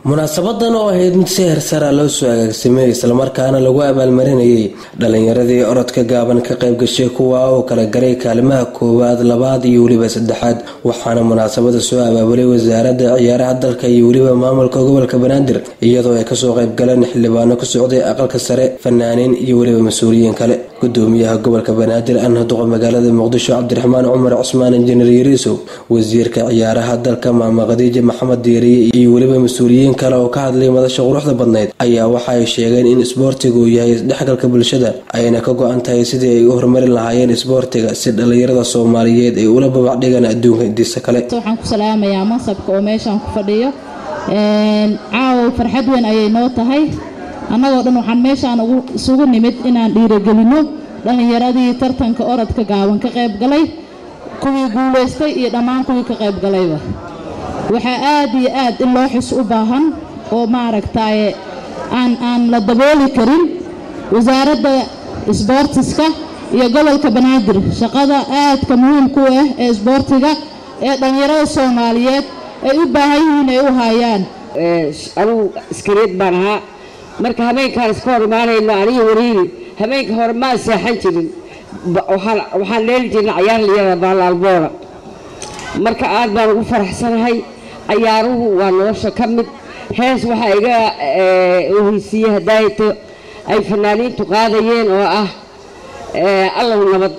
munaasabadan oo ahayd mid si hersara loo soo agaagsamay islamarkaana lagu abaalmarinayay dhalinyaradii orodka gaaban ka qayb gashay kuwa oo kala garay kaalimaha koowaad labaad iyo weliba saddexaad waxaana munaasabada soo abaabulay wasaaradda ciyaaraha dalka iyo weliba maamulka gobolka banaadir iyadoo ay kasoo qayb galeen xildhibaano ku socday aqalka sare fanaaniin iyo weliba mas-uuliyiin kale gudoomiyaha gobolka banaadir anna duqa magaalada muqdisho cabdiraxmaan cumar cusmaan injineer yariisow wasiirka ciyaaraha dalka maama khadiija maxamed diiriye iyo weliba mas-uuliyiin kale oo ka hadlay madasha quruxda badnayd ayaa waxa ay sheegeen in isboortigu yahay isdhexgalka bulshada ayna ka go-an tahay sidii ay u horumarin lahaayeen isboortiga si dhallinyarada soomaaliyeed ay ula babacdhigaan adduunka intiisa kale waxaan ku salaamayaa mansabka oo meeshaan ku fadhiyo caawa farxad weyn ayay noo tahay annagoo dhan waxaan meeshaan isugu nimid inaan dhiiragelinno dhallinyaradii tartanka orodka gaaban ka qayb galay kuwii guulaystay iyo dhammaan kuwii ka qayb galayba waxaa aad iyo aad in loo xis u baahan oo maaragtaaye aan aan la dabooli karin wasaaradda isboortiska iyo gobolka banaadir shaqada aadka muhiimku ah ee isboortiga ee dhallinyarada soomaaliyeed ay u baahan yihiin ay u haayaan anugu iskareed baan ahaa marka habeenkaan iska hor imaanayno aniga wariiri habeenka hore maan seexan jirin waxaan leeli jirnay cayaar liyada baalaalboora marka aad baan ugu faraxsanahay cayaaruhu waa nolosha ka mid hees waxaa iga oheysiiyey hadaayto ay fanaaniintu qaadayeen oo ah allow nabad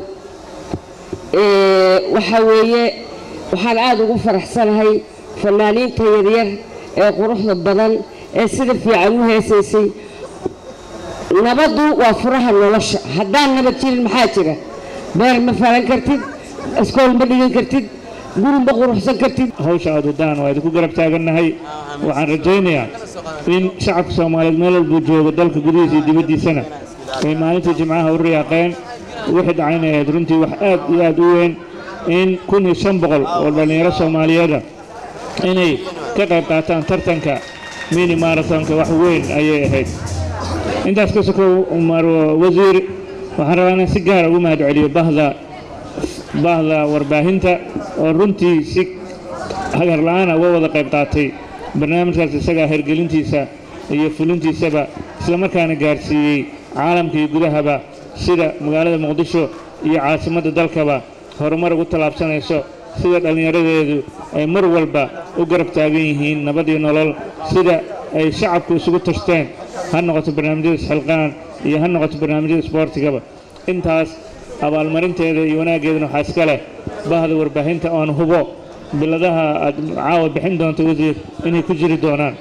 waxaa weeye waxaan aada ugu faraxsanahay fanaaniinta yaryar ee quruxda badan ee sida fiican u heesaysay nabaddu waa furaha nolosha haddaan nabad jirin maxaa jira beer ma falan kartid iskool ma dhigan kartid guri ma quruxsan kartid hawsha aad wadaan waa idinku garab taagannahay waxaan rajaynayaa in shacabka soomaaliyeed meel walbuu joogo dalka gudihiisa iyo dibaddiisana ay maalintii jimcaha u riyaaqeen wixii dhacayna ahayd runtii wax aad iyo aad u weyn in kun iyo shan boqol oo dhallinyaro soomaaliyeeda inay ka qayb qaataan tartanka mini marathonka wax weyn ayay ahayd intaas ka sokow umar wasiir waxaan rabaa inaan si gaara ugu mahad celiyo bahda bahda warbaahinta oo runtii si hagar la-aana uga wada qayb qaatay barnaamijkaas isagaa hergelintiisa iyo fulintiisaba islamarkaana gaarsiiyey caalamka iyo gudahaba sida magaalada muqdisho iyo caasimadda dalkaba horumar ugu tallaabsanayso sida dhallinyaradeedu ay mar walba u garab taagan yihiin nabad iyo nolol sida ay shacabku isugu tashteen ha noqoto barnaamijyada isxilqaan iyo ha noqoto barnaamijyada isboortigaba intaas abaalmarinteeda iyo wanaaggeedana waxaa iska leh bahda warbaahinta oan hubo biladaha aad caawa bixin doonto wasiir inay ku jiri doonaan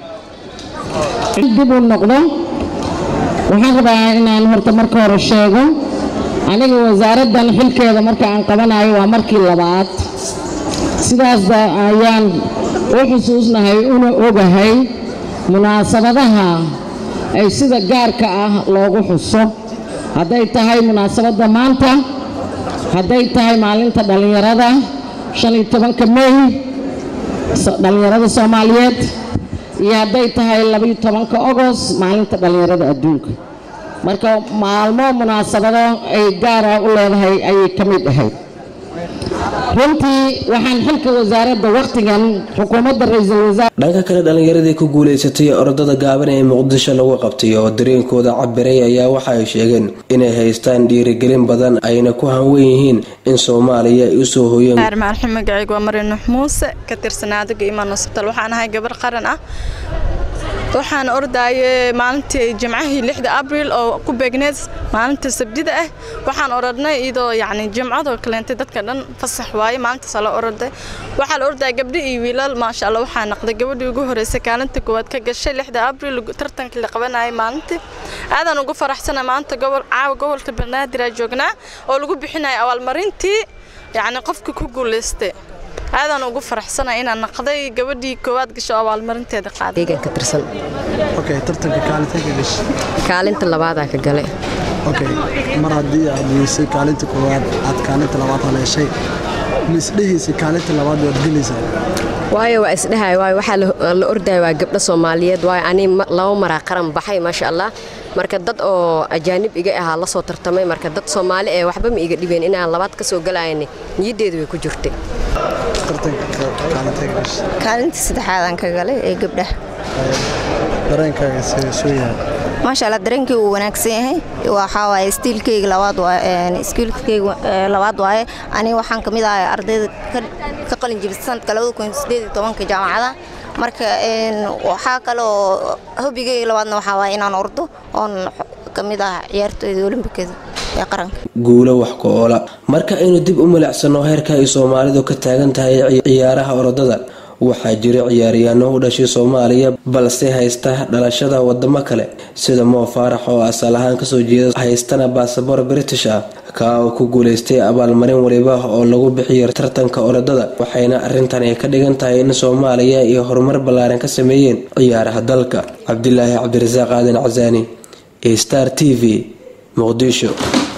dib u noqdo waxaan rabaa inaan horta marka hore sheego aniga wasaaraddan xilkeeda marka aan qabanayo waa markii labaad sidaas ayaan u xusuusnahay una ogahay munaasabadaha ay sida gaarka ah loogu xuso hadday tahay munaasabadda maanta hadday tahay maalinta dhallinyarada shan iyo tobanka mey dhallinyarada soomaaliyeed iyo hadday tahay labaiyo tobanka ogost maalinta dhallinyarada adduunka marka maalmo munaasabado ay gaara u leedahay ayay ka mid ahayd runtii waxaan xilka wasaaradda wakhtigan xukuumadda ra-iisul wasaar dhanka kale dhallinyaradii ku guulaysatay orodada gaaban ee muqdisho lagu qabtay oo dareenkooda cabiray ayaa waxa ay sheegeen inay haystaan dhiirigelin badan ayna ku hanwen yihiin in soomaaliya ay usoo hoyeen maarxin magacaygu waa mari nuux muuse ka tirsanaadaga imaan hosbitaal waxaan ahay gabar qaran ah waxaan ordayay maalintii jimcahii lixda abriil oo ku beegneed maalinta sabdida ah waxaan orodnay iyadoo yacni jimcadoo kaleentay dadka dhan fasax waaye maalintaas la orday waxaa la ordaya gabdho iyo wiilal maasha allah waxaa naqday gabadhii ugu horreysay kaalinta koowaad ka gashay lixda abriil tartankii la qabanayay maalintii aadaan ugu faraxsana maanta gobol caawa gobolka banaadir aa joognaa oo lagu bixinaya abaalmarintii yacni qofkii ku guulaystay aadaan ugu faraxsanay inaan naqday gabadhii koowaad gasho abaalmarinteeda qaaday ka tirsan okay tartanka kaalinta ka gashay kaalinta labaadaa ka galay okay mar haddii aad weysay kaalinta koowaad aad kaalinta labaad haleeshay ma isdhehaysay kaalinta labaad waad gelaysaa waayo waa isdhehay waayo waxaa la ordaya waa gabdho soomaaliyeed waayo ani laba maraa qaran baxay maasha allah marka dad oo ajaanib iga ahaa la soo tartamay marka dad soomaali ee waxba ma iga dhibeen inaan labaad ka soo galayani niyaddeedu way ku jirtay tartanka kaalinta ka gashay kaalinta saddexaadaan ka galay ee gabdhaha dareenkaaga soo yahay maasha allah dareenkii wuu wanaagsan yahay waxaa waaye stiilkeyga labaad iskiilkeyga labaad waaye aniga waxaan ka mid ahay ardayda ka qalin jibisa sanadka labada kun sideed iyo tobanka jaamacada marka waxaa kale oo hobigeyga labaadna waxaa waaye inaan ordo oon ka mid ah ciyaartooyda olimbikada ee qaranka guulo wax ku oola marka aynu dib u milicsano heerka ay soomaalidu ka taagan tahay ciyaaraha orodada waxaa jira ciyaaryahanno u dhashay soomaaliya balse haysta dhalashada wadamo kale sida moo faarax oo asal ahaan kasoo jeeda haystana baasabor british ah kaa oo ku guuleystay abaalmarin waliba oo lagu bixiyo tartanka orodada waxayna arrintan ay ka dhigan tahay in soomaaliya iyo horumar ballaaran ka sameeyeen ciyaaraha dalka cabdilaahi cabdirasaaq aadan casaani star t v muqdisho